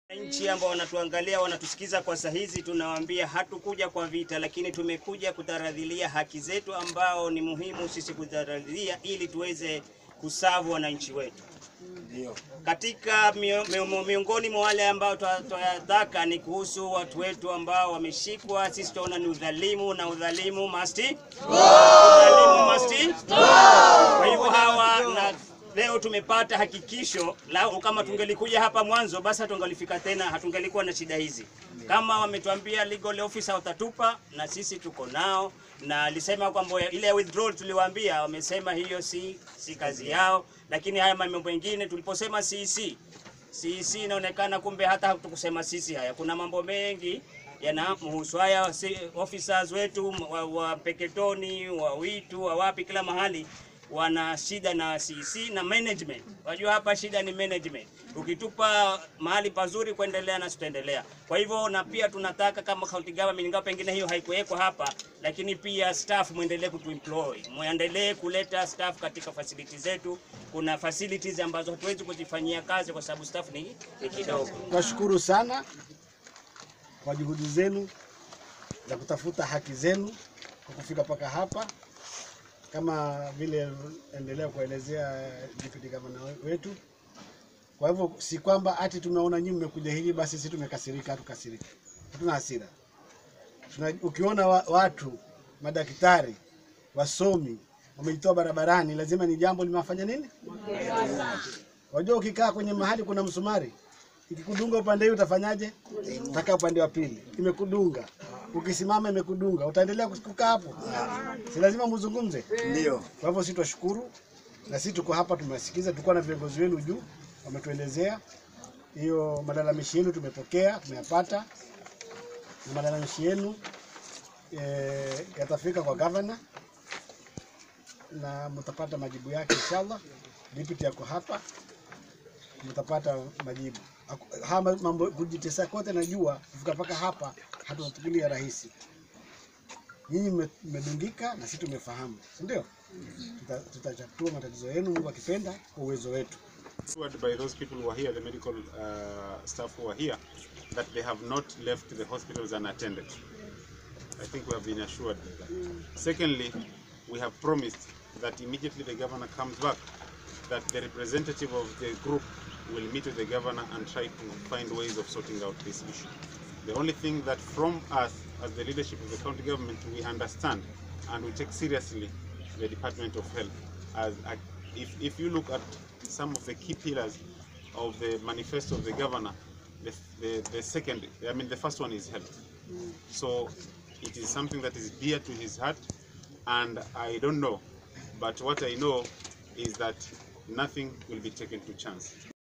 Nchi ambao wanatuangalia wanatusikiza kwa saa hizi, tunawaambia hatukuja kwa vita, lakini tumekuja kutaradhilia haki zetu ambao ni muhimu sisi kutaradhilia ili tuweze kusavu wananchi wetu. Katika mio- mio- miongoni mwa wale ambao tunayataka ni kuhusu watu wetu ambao wameshikwa. Sisi tunaona ni udhalimu na udhalimu must udhalimu must kwa hivyo hawa na leo tumepata hakikisho la kama tungelikuja hapa mwanzo basi hatungelifika tena, hatungelikuwa na shida hizi. Kama wametuambia legal officer watatupa, na sisi tuko nao, na alisema kwamba ile withdrawal tuliwaambia, wamesema hiyo si si kazi yao, lakini haya mambo mengine tuliposema CC CC inaonekana kumbe hata hatukusema sisi haya, kuna mambo mengi yanamhusu haya si, officers wetu wa, wa Peketoni wa Witu wa wapi, kila mahali wana shida na CC na management. Wajua hapa shida ni management. Ukitupa mahali pazuri kuendelea na tutaendelea. Kwa hivyo na pia tunataka kama county government, ingawa pengine hiyo haikuwekwa hapa, lakini pia staff muendelee kutuemploy, muendelee kuleta staff katika facilities zetu. Kuna facilities ambazo hatuwezi kuzifanyia kazi kwa sababu staff ni, ni kidogo. Twashukuru sana kwa juhudi zenu za kutafuta haki zenu kwa kufika mpaka hapa, kama vile endelea kuelezea deputy governor wetu. Kwa hivyo si kwamba ati tumeona nyinyi mmekuja hivi basi sisi tumekasirika. Hatukasirika, hatuna hasira. Tuna, ukiona wa, watu madaktari wasomi wamejitoa barabarani, lazima ni jambo limewafanya nini. Wajua, ukikaa kwenye mahali kuna msumari ikikudunga upande huu utafanyaje? Utakaa upande wa pili, imekudunga. Ukisimama imekudunga, utaendelea kukaa hapo? Si lazima mzungumze? Ndio. Kwa hivyo sisi twashukuru, na sisi tuko hapa, tumesikiza. Tulikuwa na viongozi wenu juu, wametuelezea hiyo malalamishi yenu, tumepokea, tumeyapata, na malalamishi yenu e, yatafika kwa gavana na mtapata majibu yake inshallah. Deputy yako hapa, mtapata majibu. Haku- Haya mambo kujitesa kote, najua kufika mpaka hapa hatutachukulia rahisi. Nyinyi mme- mmedungika na sisi tumefahamu, si ndio? Tuta- Tutatatua matatizo yenu, Mungu akipenda, kwa uwezo wetu. assured by those people who are here, the medical uh, staff who are here, that they have not left the hospitals unattended. I think we have been assured of that. Secondly, we have promised that immediately the governor comes back, that the representative of the group will meet with the governor and try to find ways of sorting out this issue. The only thing that from us, as the leadership of the county government, we understand and we take seriously the Department of Health. As a, if, if you look at some of the key pillars of the manifesto of the governor, the, the, the second, I mean, the first one is health. So it is something that is dear to his heart, and I don't know, but what I know is that nothing will be taken to chance.